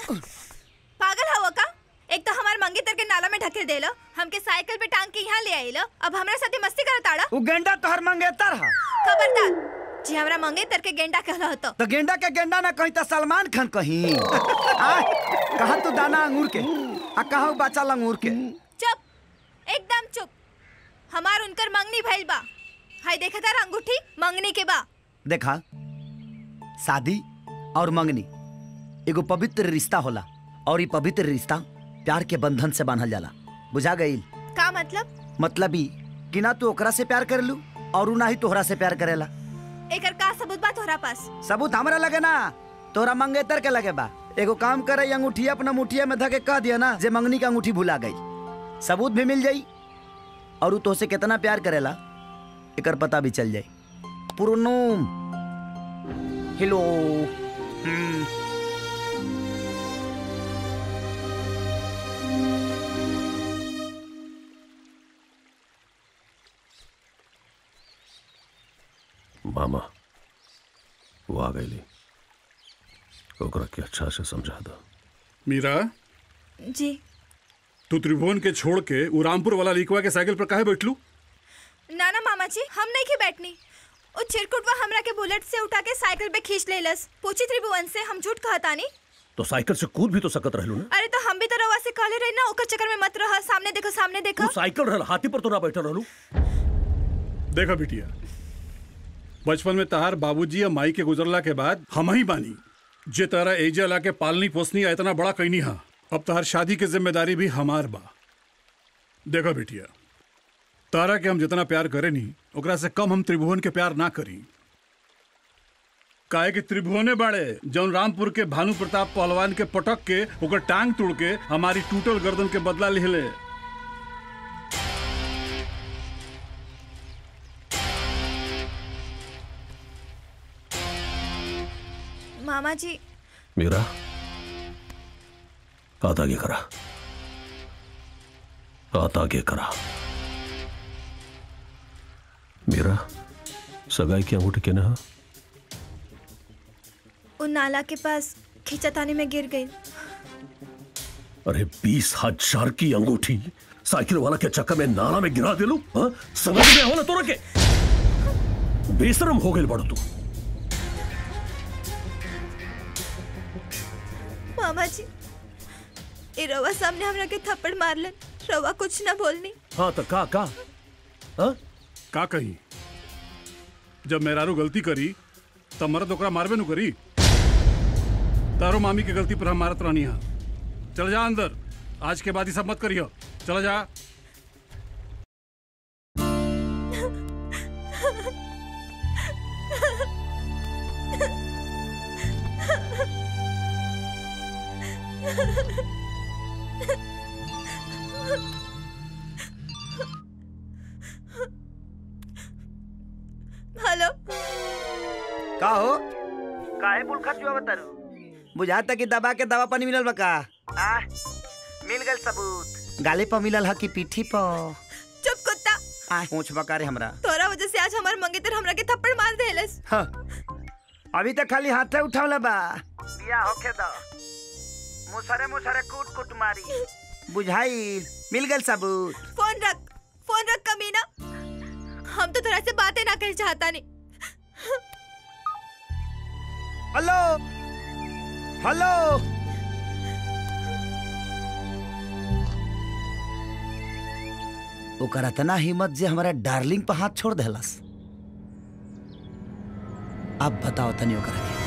पागल हवा का एक तो हमार मंगेतर के नाला में ढकेल देलो हमके साइकिल पे टांग के यहाँ ले आइलो अब हमरा साथे मस्ती करत आड़ा उ गेंडा तोहर मंगेतर हा खबरदार जी हमरा मंगेतर के गेंडा कहला होतो तो गेंडा के गेंडा ना कहीं तो सलमान खान कहीं आ, कहा तू दाना अंगूर के आ कहा बच्चा लंगूर के चुप एकदम चुप हमार उनकर मंगनी भइल बा हाय देखा तार अंगूठी मंगनी के बा देखा शादी और मंगनी एगो पवित्र रिश्ता होला और ये पवित्र रिश्ता प्यार के बंधन से बांधल जाला बुझा गईल का मतलब मतलब ई कि ना तू ओकरा से प्यार करेलू और उ ना ही तोहरा से प्यार करेला एकर का सबूत बा तोहरा पास सबूत हमरा लगे ना तोरा मंगेतर के लगे बा एगो काम करे ये अंगूठिया अपना मुठिया में धके कह दिया ना जे मंगनी का अंगूठी भुला गई सबूत भी मिल जाई और उ तोसे कितना प्यार करेला एकर पता भी चल जाई पुरनुम हेलो हम्म, मामा वो आ गई ओकरा के अच्छा से समझा दो मीरा जी तू त्रिभुवन के छोड़ के उ रामपुर वाला लिखवा के साइकिल पर काहे बैठलू ना ना मामा जी हम नहीं के बैठनी ओ चिरकुटवा हमरा के बुलेट से उठा के साइकिल पे खींच लेलस पूछी त्रिभुवन से हम झूठ कहतानी तो साइकिल से कूद भी तो सकत रहलू ना अरे तो हम भी तो रवा से कहले रही ना ओकर चक्कर में मत रह सामने देखो सामने देखो तू साइकिल रहल हाथी पर तो ना बैठल रहलू देखा बिटिया बचपन में तहार बाबूजी या माई के गुजरला के बाद हम ही बानी जे तारा एजा ला के पालनी पोसनी आ इतना बड़ा कैनी हा अब तहार शादी की जिम्मेदारी भी हमार बा देखा बिटिया तारा के हम जितना प्यार करे नी ओकरा से कम हम त्रिभुवन के प्यार ना करी काहे कि त्रिभुवने बाड़े जौन रामपुर के भानु प्रताप पहलवान के पटक के ओकर टांग तोड़ के हमारी टूटल गर्दन के बदला लिहले मामा जी मीरा हाथ आगे करा हाथ आगे करा मीरा सगाई की अंगूठी के ना उन नाला के पास खींचतानी में गिर गई अरे बीस हजार की अंगूठी साइकिल वाला के चक्कर में नाला में गिरा दिलू हाँ? समझ में हो ना तोरा के बेशरम हो गई बड़ तू मामा जी ए रवा सामने हमरा के थप्पड़ मारलन रवा कुछ ना बोलनी हाँ तो का का हाँ? का कही जब मेहरारू गलती करी तब मरद ओकरा मारबे नु करी तारो मामी के गलती पर हम मारत रहनी हा चल जा अंदर आज के बाद ही सब मत करियो चला जा हेलो का हो काहे बुल खा चुआ बतारू बुझाता कि दबा के दवा पानी मिलल बा का आ मिल गल सबूत गाले पर मिलल ह कि पीठी पर चुप कुत्ता आ पूछ बकारे हमरा तोरा वजह से आज हमार मंगेतर हमरा के थप्पड़ मार देलस हाँ। अभी तक खाली हाथे उठावले बा बिया होखे द मुसरे मुसरे कूट कूट मारी बुझाई मिल गल सबूत फोन रख फोन रख कमीना हम तो तोरा से बातें ना कर चाहता नहीं हेलो हेलो ओकर इतना हिम्मत जे हमारा डार्लिंग पर हाथ छोड़ देलस अब बताओ तनी ओकरा के